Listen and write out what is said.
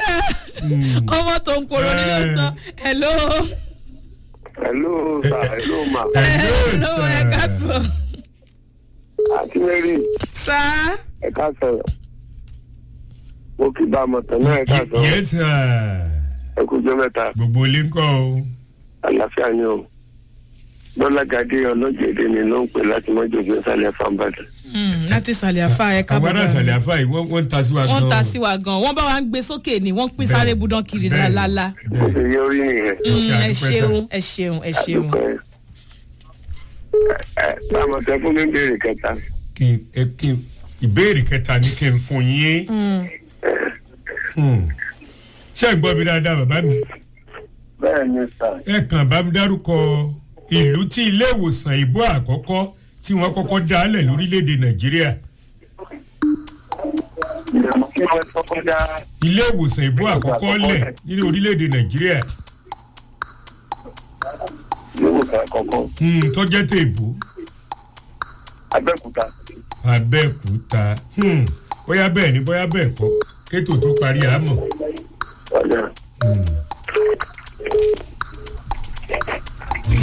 sẹ́ ọmọ tó ń koro nílé tán hello hello sir hello ma hello ẹ ká sọ àti mary sá ẹ ká sọ̀rọ̀ mo kí bá a mọ̀ tán náà ẹ ká sọ̀rọ̀ yes sir ẹ kú jọ mẹ́ta gbogbo ilé ń kọ́ o àlàáfíà ni o lọ́lágadé ọlọ́jẹ̀dẹ̀ ni ló ń pè láti mọ́jọ́ gbé sálẹ̀ fáńbàdàn. Mm, láti sàlẹ̀ àfa ẹ ká àwọn ará ìsàlẹ̀ àfa yìí wọ́n wọ́n ń ta sí wa gan wọ́n ta sí wa gan wọ́n bá wa ń gbé sókè ni wọ́n pín sáré budan kiri Bẹ́ẹ̀ni. lálálá bó ṣe yẹ orí nìyẹn. Ẹ ṣe Mm, ẹ àdúpẹ́ sá. ṣeun ẹ ṣeun ẹ ṣeun àdúpẹ́. ẹ ẹ bá a mọ̀ tẹ́ fún mi béèrè kẹta. kí n ẹ kí n ìbéèrè kẹta ni kí n fún yín Mm, Hmm. ṣé ẹ gbọ́ mi dáadáa bàbá mi bẹ́ẹ̀ ni sà ẹ kàn bá mi dárúkọ ìlú tí ilé ìwòsàn ìbò àkọ́kọ́ tí wọ́n kọ́kọ́ dálẹ̀ lórílẹ̀‐èdè nàìjíríà ìdààmú kí wọ́n kọ́kọ́ dá ilé ìwòsàn ìbò àkọ́kọ́ lẹ̀ nínú orílẹ̀‐èdè nàìjíríà ìwòsàn àkọ́kọ́ Hmm, tó jẹ́ tèbó abẹ́òkúta abẹ́òkúta Hmm, bóyá bẹ́ẹ̀ ni bóyá bẹ́ẹ̀ kọ́ kétò tó parí àmọ́ ọ̀dà